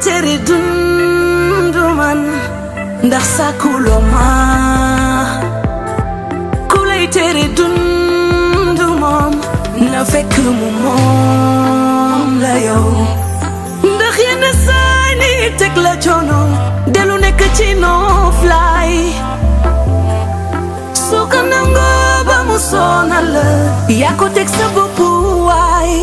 tere dundu man ndax sàkkuloo ma ku lay tere dundu moom na fekk mu moom la yow ndax yenn saay ni teg la coono delu nekk ci noflaay soo ko nangoo ba mu sonal la yaa ko teg sa bopp waay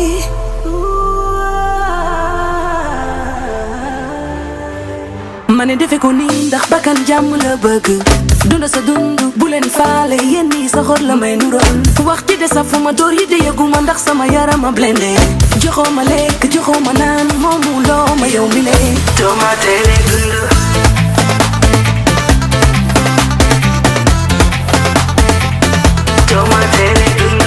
ma ne defe ko nii ndax bakkan jàmm la bëgg dunda sa dund bu leen faale yéen ñii sa xol la may nural wax ci de sa fu ma door yi de yëguma ndax sama yaram a blende joxoo ma lekk joxoo ma naan moomu loo ma yow mi lee doo ma tere dund doo ma tere dund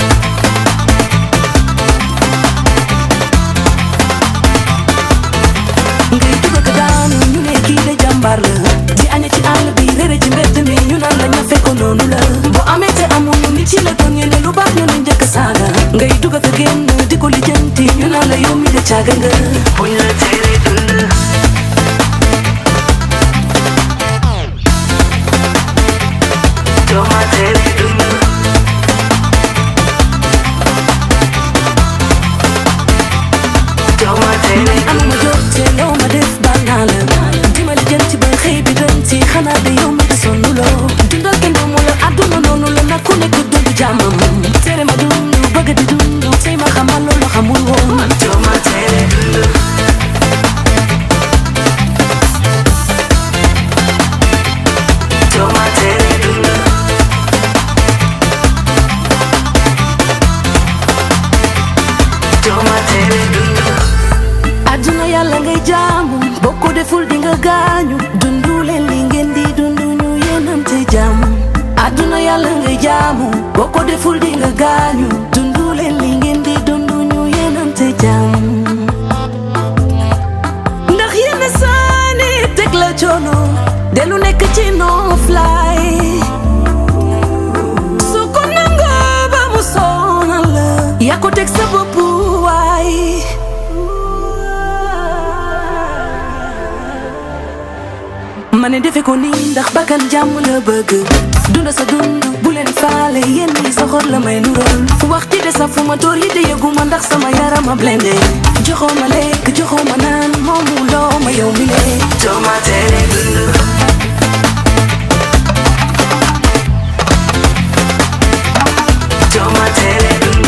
ngay dugg ak daanu ñu ne kii de jàmbaar la di aña ci àll bi réere ci mbedd mi ñu naan la ñafe ko noonu la boo amee te amuñu nit ci la doon ñene lu baax ñu ne njëkk saaga ngay dugg ak génn di ko lijjanti ñu naan la yow mi de caaga nga buñ la tere dund doo ma tere dund doo ma tere am ma jot te loo ma def baal naa la di ma lijjanti ba xëy bi doon ci xanaa de yow mi di sonn loo dundal kenn doomu la àdduna noonu la nag ku nekk dund jàmmam tere ma dund bëgg di dund tey ma xamal loolu xamul woon doo ma tere dund doo ma tere dund doo ma tere dund àdduna yàlla ngay jaamu boo ko deful di nga gaañu dundu leen li ngeen di dundu ñu yéenam te jàmm àdduna yàlla ngay jaamu boo ko deful di nga gaañu dundu leen li ngeen di dundu ñu yéenam te jàmm ndax yenn saani teg la coono delu nekk ci noflaay su ko nangoo ba mu sonal la yaa ko teg sa bopp waay ma ne defe ko nii ndax bakkan jàmm la bëgg dunda sa dund bu leen faale yéen ñi sa xol la may nural wax ci de sa fu ma door yi de yëguma ndax sama yaram a blende joxoo ma lekk joxoo ma naan moomu loo ma yow mi lee doo ma tere dund doo ma tere dund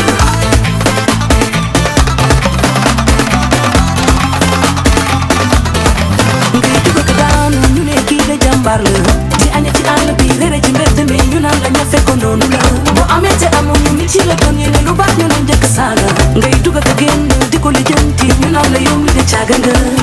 ngay dugg ak daanu ñu ne kii de jàmbaar la di aña ci àll bi réere ci mbedd mi ñu naan la ñafe ko noonu la boo amee te amuñu nit ci la doon ñene lu baax ñu ne njëkk saaga ngay dugg ak génn di ko lijjanti ñu naan la yow mi de caaga nga